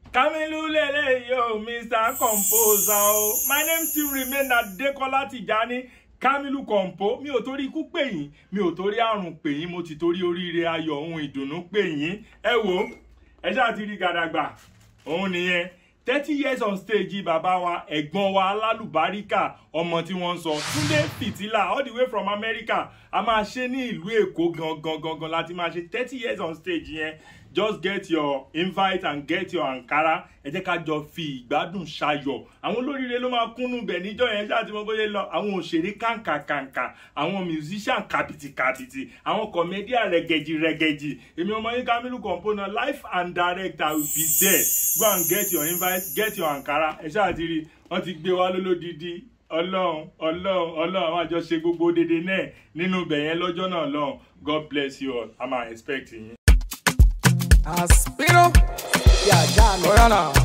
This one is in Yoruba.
Kamilu lele yo, Mr. Composer o. My name still remain Adekola Tijani. Kamilu Compo. Mi ò torí ikú pè yín, mi ò torí àrùn pè yín, mo ti torí oríire ayọ̀ ohun ìdùnnú pè yín. Ẹ wo, ẹ ṣáà ti rí gàdàgbà. Òun nìyẹn. thirty years on stage bàbá wa ẹ̀gbọ́n wa alálùbáríkà ọmọ tí wọ́n ń sọ Túndé Fìtílà all the way from America a máa ṣe ní ìlú Èkó gangan gangan láti máa ṣe thirty years on stage yẹn just get your invite and get your Ankara ẹ jẹ́ ká jọ fi ìgbádùn ṣayọ̀ àwọn olóríire ló máa kúnnú bẹ̀ níjọ́ yẹn ṣáà tí mo bóyá lọ àwọn òṣèré kàǹkàkàǹkà àwọn musician kàpìtìkàpìtì àwọn comedian rẹ̀gẹ̀jì rẹ̀gẹ̀jì èmi ọmọ yín Kamilu Composer live and direct I will be there go and get your invite get your Ankara ẹ ṣáà ti rí wọ́n ti gbé wa lólódìdí ọlọ́run ọlọ́run ọlọ́run àwọn àjọṣe gbogbo dédé náà nínú ibẹ̀ yẹn lọ́jọ́ náà lọ́hùn God bless you all I'm expecting yín. Aspiro. Yeah, John. Oh, yeah, nah.